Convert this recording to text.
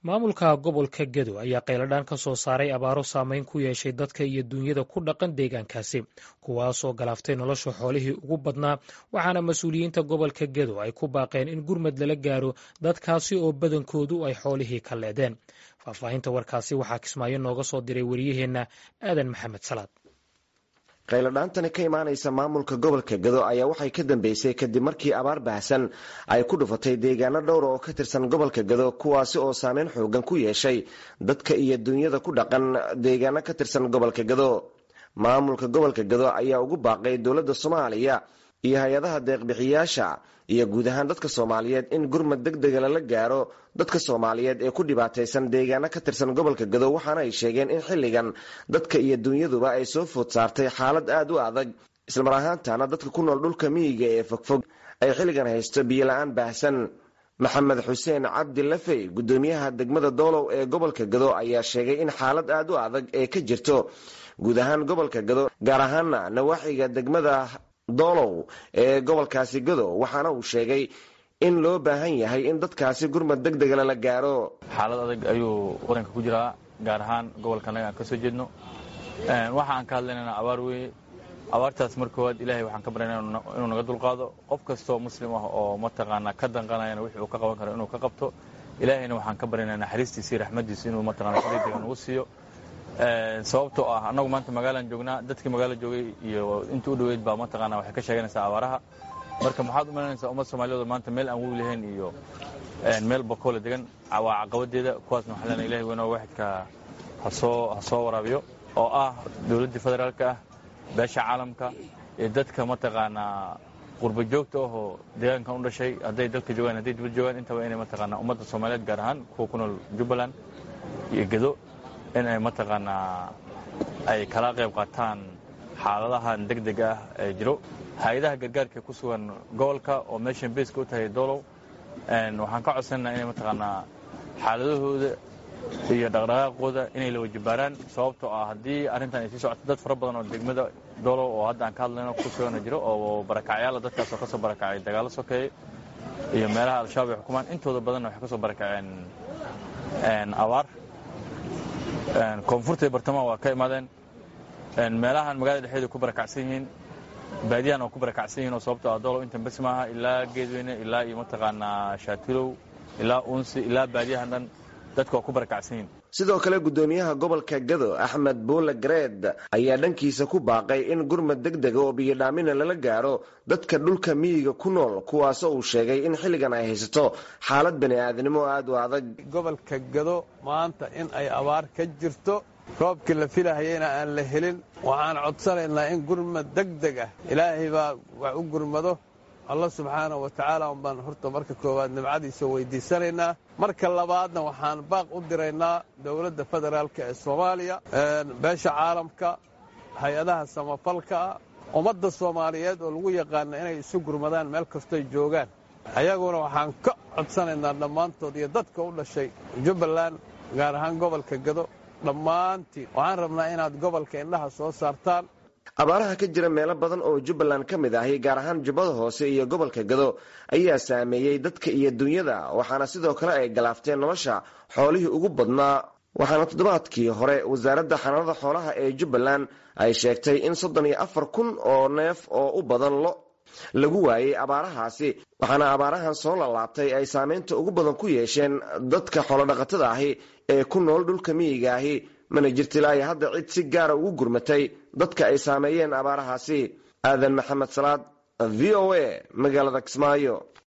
maamulka gobolka gedo ayaa qayladhaan ka soo saaray abaaro saameyn ku yeeshay dadka iyo duunyada ku dhaqan deegaankaasi kuwaasoo galaaftay nolosha xoolihii ugu badnaa waxaana mas-uuliyiinta gobolka gedo ay ku baaqeen in gurmad lala gaaro dadkaasi oo badankoodu ay xoolihii ka leedeen faahfaahinta warkaasi waxaa kismaayo nooga soo diray wariyaheenna aadan maxamed salaad qayladhaantani ka imaanaysa maamulka gobolka gado ayaa waxay ka dambeysay kadib markii abaar baahsan ay ku dhufatay deegaano dhowra oo ka tirsan gobolka gado kuwaasi oo saameyn xoogan ku yeeshay dadka iyo duunyada ku dhaqan deegaano ka tirsan gobolka gado maamulka gobolka gado ayaa ugu baaqay dowladda soomaaliya iyo hay-adaha deeqbixiyaasha iyo guud ahaan dadka soomaaliyeed in gurmad deg dega lala gaaro dadka soomaaliyeed ee ku dhibaataysan deegaano ka tirsan gobolka gado waxaana ay sheegeen in xilligan dadka iyo dunyaduba ay soo food saartay xaalad aada u adag islamar ahaantana dadka ku nool dhulka miyiga ee fogfog ay xilligan haysto biyola-aan baahsan maxamed xuseen cabdi lafey guddoomiyaha degmada doolow ee gobolka gado ayaa sheegay in xaalad aada u adag ee ka jirto guud ahaan gobolka gado gaar ahaana nawaaxiga degmada doolow ee gobolkaasi gado waxaana uu sheegay in loo baahan yahay in dadkaasi gurmad deg dega lala gaaro xaalad adag ayuu waranka ku jiraa gaar ahaan gobolka annaga aan ka soo jeedno waxa aan ka hadlaynana abaar weye abaartaas mar koowaad ilahay waxaan ka baryana inuu naga dulqaado qof kastoo muslim ah oo mataqaanaa ka danqanayana wixii uu ka qaban karo inuu ka qabto ilaahayna waxaan ka baryanaa naxariistiisa iyo raxmaddiisa inuu mataqana si degdega nagu siiyo sababtoo ah annagu maanta magaalaan joognaa dadkii magaala joogay iyo intii u dhoweyd baa mataqaana waxay ka sheeganaysaa abaaraha marka maxaad u malaynaysaa ummad soomaaliyed maanta meel aan webi lahayn iyo meel bakoole degan waa caqabadeeda kuwaasna waxaa leenahay ilahi weynoo waaxidka hasoo ha soo waraabiyo oo ah dowladdii federaalka ah beesha caalamka iyo dadka mataqaanaa qurba joogta ahoo deegaankan u dhashay hadday dalka joogaan hadday dibad joogaan intaba inay mataqaanaa ummadda soomaaliyeed gaar ahaan kuwa ku nool jubbaland iyo gedo in ay mataqaanaa ay kala qayb qaataan xaaladahan deg deg ah ee jiro hay-adaha gargaarka ku sugan gobolka oo meeshan beeska u tahay doolow waxaan ka codsananaa inay mataqaanaa xaaladahooda iyo dhaqdhaqaaqooda inay la wajibaaraan sababtoo ah haddii arrintan ay sii socoto dad fara badan oo degmada doolow oo hadda aan ka hadlayno ku sugana jiro oo barakacyaala dadkaasoo ka soo barakacay dagaalo sokeeye iyo meelaha al-shabaab ay xukumaan intooda badanna waxay ka soo barakaceen abaar koonfurta iyo bartamaha waa ka imaadeen meelahan magaalada dhexdeeda ku barakacsan yihiin baadiyahan oo ku barakacsan yihin oo sababto ah doolow intan bes maaha ilaa geedweyne ilaa iyo mataqaanaa shaatilow ilaa uunsi ilaa baadiyahan dhan dadka waa ku barakacsan yihin sidoo kale guddoomiyaha gobolka gado axmed buule gareed ayaa dhankiisa ku baaqay in gurmad deg dega oo biyodhaamina lala gaaro dadka dhulka miyiga ku nool kuwaasoo uu sheegay in xilligan ay haysato xaalad bani aadnimo aada u adag gobolka gado maanta in ay abaar ka jirto roobkii la filahayeyna aan la helin waxaan codsanaynaa in gurmad deg deg ah ilaahay baa wax u gurmado allah subxaanah wa tacaala unbaan horta marka koowaad nimcadiisa weydiisanaynaa marka labaadna waxaan baaq u diraynaa dowladda federaalk ee soomaaliya beesha caalamka hay-adaha samafalka ah ummadda soomaaliyeed oo lagu yaqaana inay isu gurmadaan meel kastoy joogaan ayaguna waxaan ka codsanaynaa dhammaantood iyo dadka u dhashay jubbaland gaar ahaan gobolka gado dhammaantiin waxaan rabnaa inaad gobolka indhaha soo saartaan abaaraha ka jira meelo badan oo jubbaland ka mid ahi gaar ahaan jubbada hoose iyo gobolka gado ayaa saameeyey dadka iyo dunyada waxaana sidoo kale ay galaafteen nolosha xoolihii ugu badnaa waxaana toddobaadkii hore wasaaradda xanaanada xoolaha ee jubbaland ay sheegtay in soddon iyo afar kun oo neef oo u badan lo lagu waayey abaarahaasi waxaana abaarahan soo lalaabtay ay saameynta ugu badan ku yeesheen dadka xoolodhaqatada ahi ee ku nool dhulka miyiga ahi mana jirta ilaa iyo hadda cid si gaara ugu gurmatay dadka ay saameeyeen abaarahaasi aadan maxamed salaad v o a magaalada kismaayo